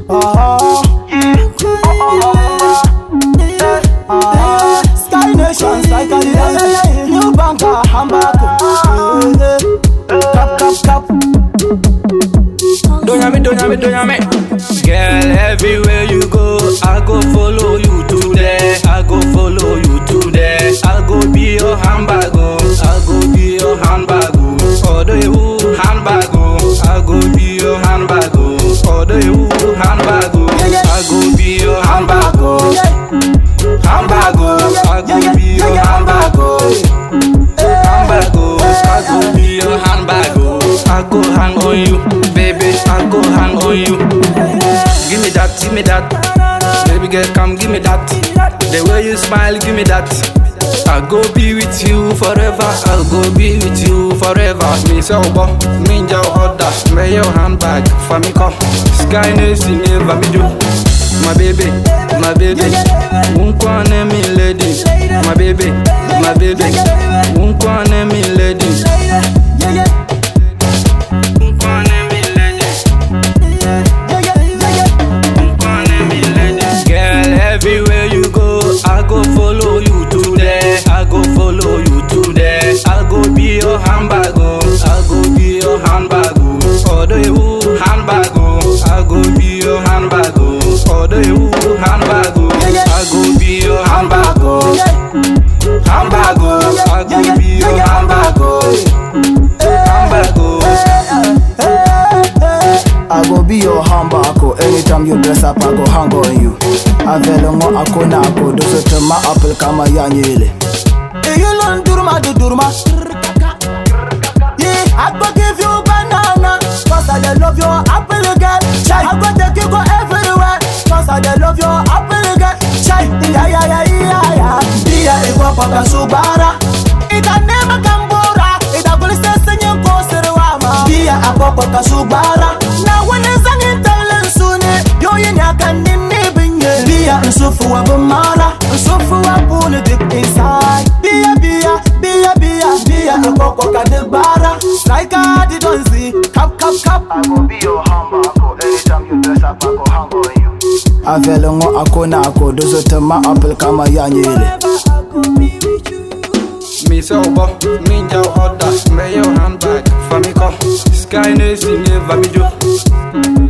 Oh, Sky Nation, Sky Cadillac, New Banker, Hamburg. Cap, cap, cap. Don't yummy, don't yummy, don't yummy. Girl, everywhere you go, I go follow you to there. I go follow you to there. I go be your handbag, oh. I go be your handbag, oh. Order you handbag, oh. I go be your handbag, oh. Order you handbag, oh. I go be your handbag, oh. Handbag, oh. I go be your handbag, oh. Handbag, oh. I go be your handbag, oh. I go hang on you, baby. I go hang on you. Give me that, give me that. Baby girl, come give me that. The way you smile, give me that. I go be with you forever. I'll go be with you forever. Me so bo, me ja order. Me your handbag for me come. Sky nation never me do. My baby, my baby. Unkwane me lady. My baby, my baby. Unkwane me lady. Unkwane me lady. Girl, everywhere you go, I go follow you to there. I go follow you to there. I go be your handbag, oh. I go be your handbag, oh. Order you handbag, oh. I go be your handbag, oh. Order you handbag, oh. I go be your handbag, oh. Handbag, oh. I go be your handbag, oh. Handbag, oh. I go be your handbag anytime you dress up I go hang on you avele ngo akona ako dosote ma apple kama yanyele iyilon durma du durma Yeah, I go give you banana Cause I dey love your apple girl Chai, I go take you go everywhere Cause I dey love your apple girl Chai, yeah yeah yeah yeah yeah Dia igwa paka subara Ita nema kambura Ita gulise senye kosirwama Dia akwa paka subara Na wani zangin talin sune Yoyin ya kan nini binye Dia nsufu wa bumala Nsufu wa puni deep inside Bia bia, bia bia Bia ikwa kwa kadibara Striker di donzi Kap kap kap I go be your handbag, anytime you dress up, I go hang on you. avele ngo akona ako dozote ma apple kama yanyele Me so bo, me ja order. Me your handbag for me come. Sky nation never me do.